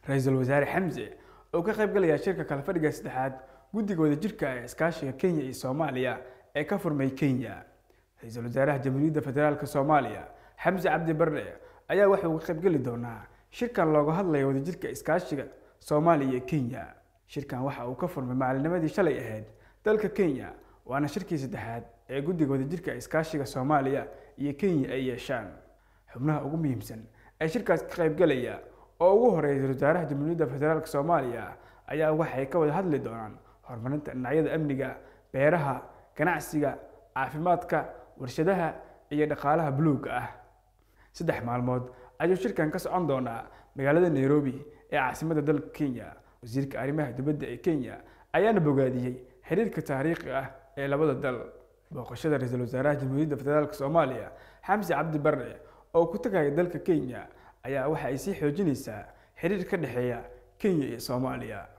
ra-iisul wasaare xamse oo ka qayb galaya shirka kala fadhiga saddexaad guddiga wadajirka ee iskaashiga kenya iyo soomaaliya ee ka furmay kenya ra-iisul wasaaraha jamhuuriyadda federaalk soomaaliya xamse cabdi barre ayaa waxa uu ka qaybgeli doonaa shirkan looga hadlaya wadajirka iskaashiga soomaaliya iyo kenya shirkan waxa uu ka furmay maalinimadii shalay ahayd dalka kenya waana shirkii saddexaad ee guddiga wadajirka iskaashiga soomaaliya iyo kenya ay yeeshaan xubnaha ugu muhiimsan ee shirkaas ka qaybgalaya oo ugu horeeya ra-isul wasaaraha jamhuuriyadda federaalk soomaaliya ayaa waxay ka wada hadli doonaan horumarinta dhinacyada amniga beeraha ganacsiga caafimaadka warshadaha iyo dhaqaalaha buluugga ah saddex maalmood ayuu shirkan ka socon doonaa magaalada nairobi ee caasimadda dalka kenya wasiirka arrimaha dibadda ee kenya ayaana bogaadiyey xiriirka taariikhi ah ee labada dal booqashada ra-iisul wasaaraha jamhuuriyadda federaalk soomaaliya xamse cabdi barre oo ku tagaya dalka kenya ayaa waxa ay sii xoojinaysaa xiriir ka dhexeeya kenya iyo soomaaliya